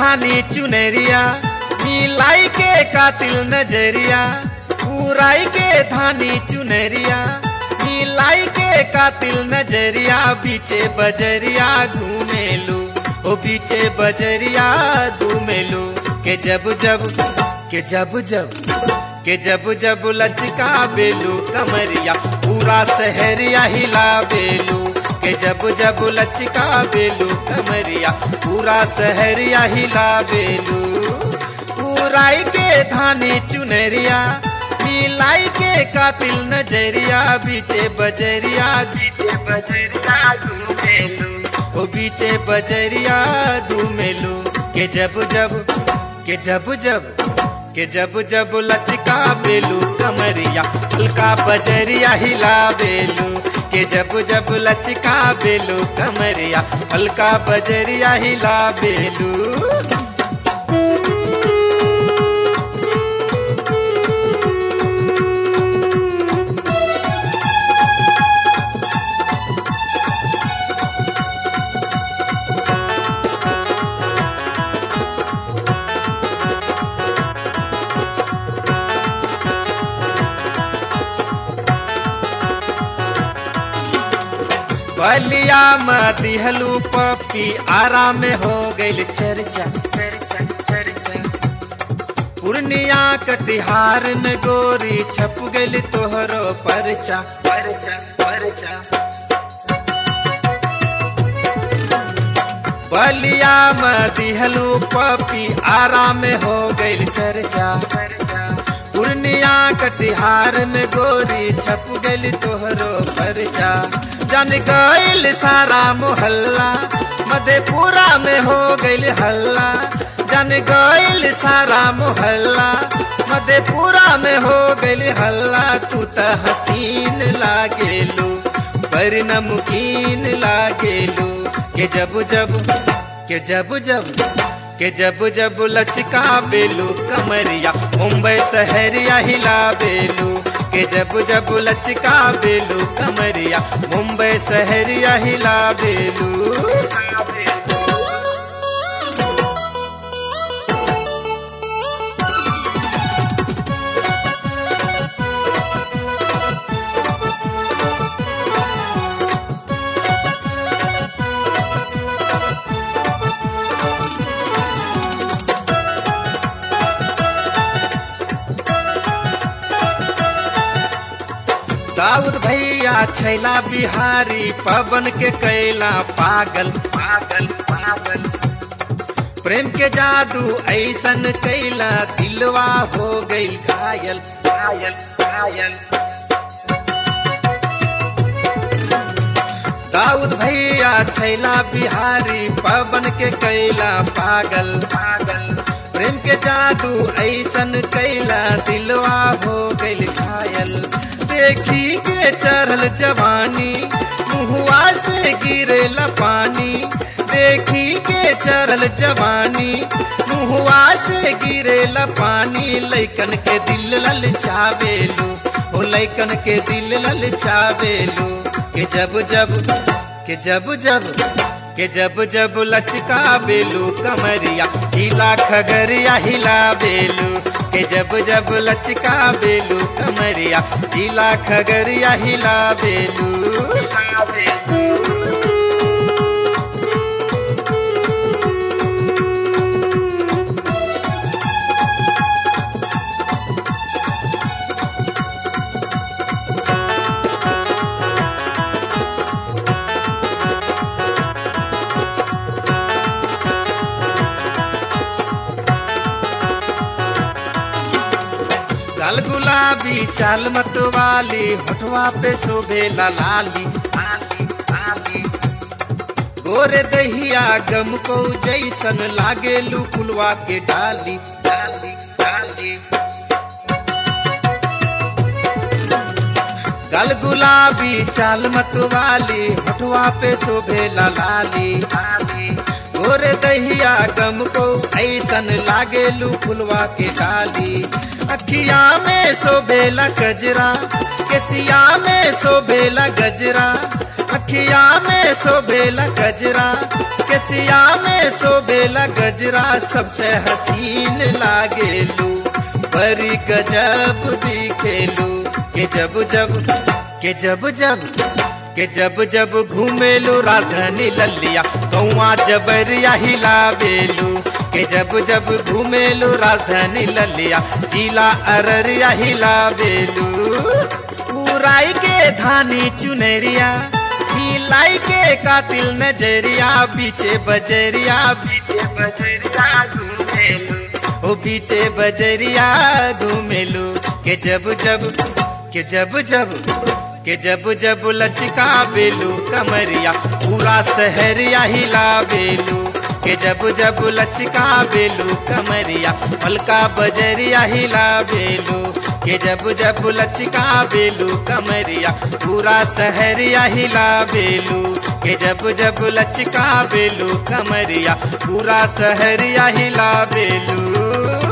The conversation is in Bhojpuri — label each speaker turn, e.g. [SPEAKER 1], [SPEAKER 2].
[SPEAKER 1] धानी चुनरिया मिलाई के कातिल नजरिया पुराई के धानी चुनरिया मिलाई के कातिल नजरिया बीचे बजरिया घूमेलू ओ बीचे बजरिया घूमेलू के जब जब के जब जब के जब जब लचका बेलू कमरिया पूरा शहरिया हिला बेलू के जब जब लचका बेलू कमरिया पूरा शहरिया हिला बेलू पूराई के धानी चुनरिया मिलाई के कातिल नजरिया बीचे बजरिया बीचे बजरिया घूमेलू ओ बीचे बजरिया घूमेलू के जब जब के जब जब के जब जब लचका बेलू कमरिया हल्का बजरिया हिला बेलू के जब जब लचका बेलू कमरिया हल्का बजरिया हिला बेलू बलिया में दिहलू पपी आराम में हो गई चर्चा चर्चा चर्चा पूर्णिया कटिहार में गोरी छप गई तोहरो परचा परचा परचा बलिया में दिहलू पपी आराम में हो गई चर्चा पूर्णिया कटिहार में गोरी छप गई तोहरो परचा जन गईल सारा मोहल्ला मधेपुरा में हो गईल हल्ला जन गईल सारा मोहल्ला मधेपुरा में हो गईल हल्ला तू त हसीन लागेलू पर नमकीन लागेलू के जब जब के जब जब के जब जब लचका बेलू कमरिया मुंबई शहरिया हिला बेलू के जब जब लचका बेलू कमरिया मुंबई शहरिया हिला बेलू दाऊद भैया छैला बिहारी पवन के कैला पागल पागल पागल प्रेम के जादू ऐसन कैला दिलवा हो गई घायल घायल घायल दाऊद भैया छैला बिहारी पवन के कैला पागल पागल प्रेम के जादू ऐसन कैला दिलवा हो गई घायल देखी के चढ़ल जवानी मुहुआ से गिरेला पानी देखी के चढ़ल जवानी मुहुआ से गिरेला पानी लैकन के दिल लल चावेलू ओ लैकन के दिल लल चावेलू के जब जब के जब जब के जब जब लचका बेलू कमरिया हिला खगरिया हिला बेलू के जब जब लचका बेलू कमरिया हिला खगरिया हिला बेलू लाल गुलाबी चाल मत वाली होठवा पे शोभे लाली लाली लाली गोरे दहिया गम को जैसन लागे लुकुलवा के डाली डाली डाली गल गुलाबी चाल मत वाली होठवा पे शोभे लाली लाली गोरे दहिया गम को ऐसन लागे फुलवा के डाली अखिया में शोभेला गजरा केसिया में शोभेला गजरा अखिया में शोभेला गजरा केसिया में सोबेला गजरा सबसे हसीन लागेलू बड़ी गजब दिखेलू के जब जब के जब जब के जब जब घूमेलू राजधानी ललिया कौआ जबरिया हिलावेलू के जब जब घूमेलू राजधानी ललिया जिला अररिया हिलावेलू उराई के धानी चुनरिया मिलाई के कातिल नजरिया बीचे बजरिया बीचे बजरिया घूमेलू ओ बीचे बजरिया घूमेलू के जब जब के जब जब के जब जब लचका बेलू कमरिया पूरा शहरिया हिला बेलू के जब जब लचका बेलू कमरिया पलका बजरिया हिला बेलू के जब जब लचका बेलू कमरिया पूरा शहरिया हिला बेलू के जब जब लचका बेलू कमरिया पूरा शहरिया हिला बेलू